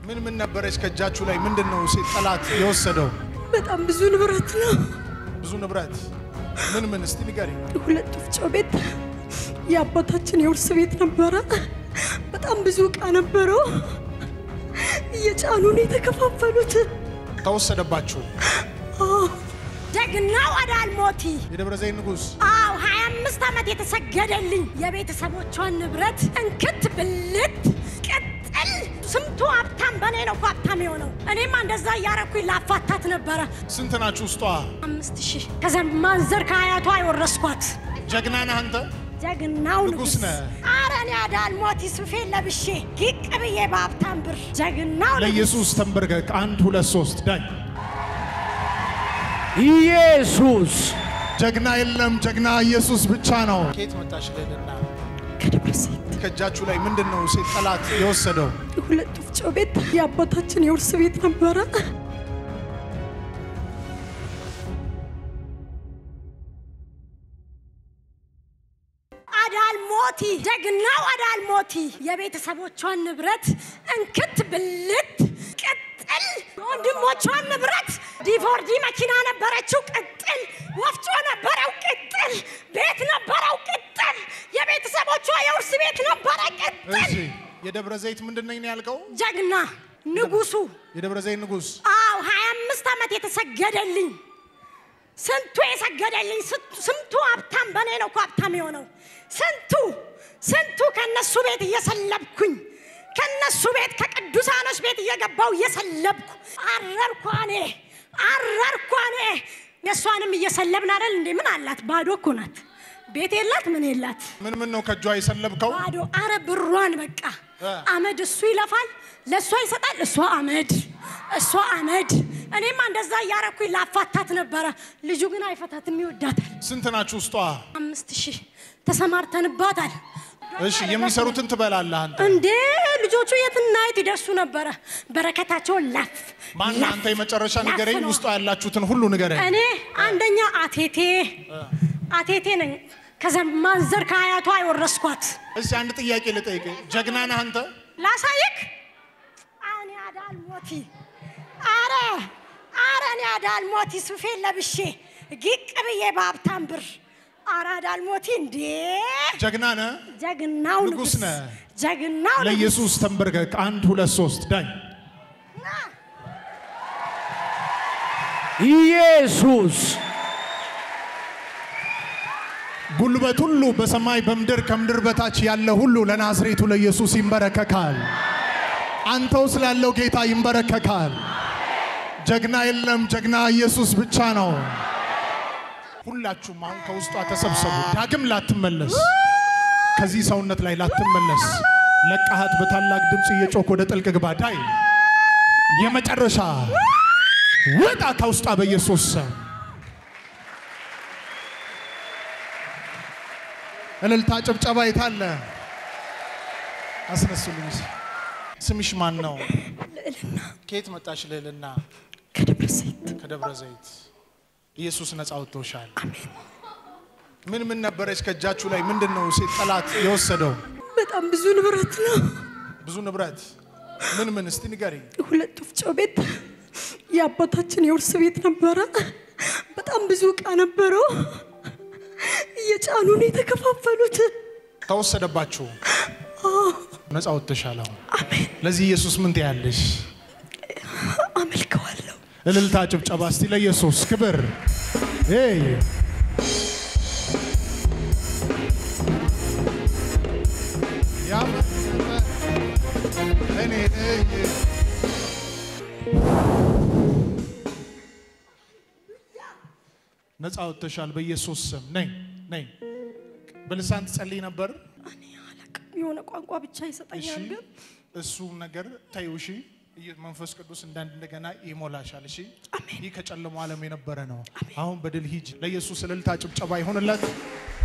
ምን ምን ነበረች ከእጃችሁ ላይ? ምንድን ነው ሴት ጠላት የወሰደው? በጣም ብዙ ንብረት ነው። ብዙ ንብረት ምን ምን? እስቲ ንገሪ። ሁለት ወፍጮ ቤት፣ የአባታችን የውርስ ቤት ነበረ። በጣም ብዙ እቃ ነበረው። እየጫኑ ነው የተከፋፈሉት። ተወሰደባችሁ። ደግናው አዳልሞቲ የደብረ ዘይት ንጉሥ አው 25 ዓመት የተሰገደልኝ የቤተሰቦቿን ንብረት እንክት ብልት ቅጥል ስንቱ ሀብታም በእኔ ነው እኮ ሀብታም የሆነው። እኔማ እንደዛ እያረኩኝ ላፋታት ነበረ። ስንት ናችሁ ውስጧ? አምስት ሺህ ከዘማንዘር ከአያቷ የወረስኳት ጀግና ነህ አንተ። ጀግናው ንጉሥ ንጉሥ ነህ። አረ እኔ አዳልሞቲ ሱፌን ለብሼ ጊቅ ብዬ በሀብታም ብር ጀግናው ንጉሥ ለኢየሱስ ተንበርከክ። አንድ ሁለት ሶስት ዳኝ። ኢየሱስ ጀግና የለም፣ ጀግና ኢየሱስ ብቻ ነው። ከየት መጣሽ ልዕልና? ከደብረ ዘይት ከእጃችሁ ላይ ምንድን ነው ሴት ጠላት የወሰደው? ሁለት ወፍጮ ቤት፣ የአባታችን የውርስ ቤት ነበረ። አዳልሞቲ ደግናው አዳልሞቲ የቤተሰቦቿን ንብረት እንክት ብልት ቅጥል የወንድሞቿን ንብረት ዲፎርዲ መኪና ነበረችው ቅጥል ወፍጮ ነበረው ቅጥል ቤት ነበረው ቅጥል የቤተሰቦቿ የውርስ ቤት ነበረ ቅጥል እሺ የደብረ ዘይት ምንድን ነኝ ነው ያልከው? ጀግና ንጉሱ የደብረ ዘይት ንጉሥ አው 25 ዓመት የተሰገደልኝ ስንቱ የሰገደልኝ ስንቱ- ስንቱ ሀብታም በእኔ ነው እኮ ሀብታም የሆነው ስንቱ ስንቱ ከነሱ ቤት እየሰለብኩኝ ከነሱ ቤት ከቅዱሳኖች ቤት እየገባው እየሰለብኩ አረርኳኔ አረርኳኔ የእሷንም እየሰለብን አይደል እንዴ ምን አላት ባዶ እኮ ናት ቤት የላት ምን የላት ምን ምን ነው ከእጇ የሰለብከው? ባዶ አረ ብሯን በቃ እ። አመድ እሱ ይለፋል ለእሷ ይሰጣል እሷ አመድ እሷ አመድ እኔማ እንደዛ እያረኩኝ ላፋታት ነበረ ልጁ ግን አይፈታትም ይወዳታል ስንት ናችሁ ውስጧ? አምስት ሺህ ተሰማርተንባታል እሺ የሚሰሩትን ትበላለህ አንተ። እንዴ ልጆቹ የትና የት ይደርሱ ነበረ በረከታቸውን ላፍ ማን ላፍ፣ አንተ የመጨረሻ ላፍ ንገረኝ፣ ነው። ውስጧ ያላችሁትን ሁሉ ንገረኝ። እኔ አንደኛ አቴቴ አቴቴ ነኝ ከዘማንዘር ከአያቷ የወረስኳት እስቲ አንድ ጥያቄ ልጠይቅ። ጀግና ነህ አንተ? ላሳይክ እኔ አዳልሞቲ አረ አረ እኔ አዳልሞቲ ሱፌን ለብሼ ጊቅ ብዬ በሀብታም ብር አረ አዳልሞቲ እንዴ ጀግና ነህ? ጀግናው ንጉሥ ንጉሥ ነህ። ጀግናው ንጉሥ ለኢየሱስ ተንበርከክ። አንድ ሁለት ሶስት ዳኝ። ኢየሱስ ጉልበት ሁሉ በሰማይ በምድር ከምድር በታች ያለ ሁሉ ለናዝሬቱ ለኢየሱስ ይንበረከካል። አንተው ስላለው ጌታ ይንበረከካል። ጀግና የለም፣ ጀግና ኢየሱስ ብቻ ነው። ሁላችሁም አሁን ከውስጧ ተሰብሰቡ። ዳግም ላትመለስ፣ ከዚህ ሰውነት ላይ ላትመለስ፣ ለቃሃት በታላቅ ድምፅ እየጮክ ወደ ጥልቅ ግባ። ዳይ የመጨረሻ ውጣ ከውስጧ በኢየሱስ ስም። እልልታ ጭብጨባ የታለ? አስነሱልኝ። ስምሽ ማን ነው? ልዕልና ከየት መጣሽ ልዕልና? ከደብረ ዘይት ከደብረ ዘይት። ኢየሱስ ነፃ ወጥቶሻል። አሜን። ምን ምን ነበረች ከእጃችሁ ላይ? ምንድን ነው ሴት ጠላት የወሰደው? በጣም ብዙ ንብረት ነው። ብዙ ንብረት። ምን ምን? እስቲ ንገሪኝ። ሁለት ወፍጮ ቤት፣ የአባታችን የውርስ ቤት ነበረ። በጣም ብዙ እቃ ነበረው። እየጫኑ ነው የተከፋፈሉት። ተወሰደባችሁ፣ ነፃ ወጥተሻል። አሁን አሜን። ለዚህ ኢየሱስ ምን ትያለሽ? አመልከዋለሁ። እልልታ ጭብጨባ እስቲ ለኢየሱስ ክብር። ኤይ ያመለጠ እኔ ነኝ። ነፃ ወጥተሻል በኢየሱስ ስም። ነኝ ነኝ። በልሳን ትጸልይ ነበር። እኔ አላቅም፣ የሆነ ቋንቋ ብቻ እሺ ይሰጠኛል። ግን እሱ ነገር ተይው። እሺ ኢየ- መንፈስ ቅዱስ እንዳንድ እንደገና ይሞላሻል። እሺ ይህ ከጨለማው ዓለም የነበረ ነው። አሁን በድል ሂጅ። ለኢየሱስ እልልታ ጭብጨባ ይሆንለት።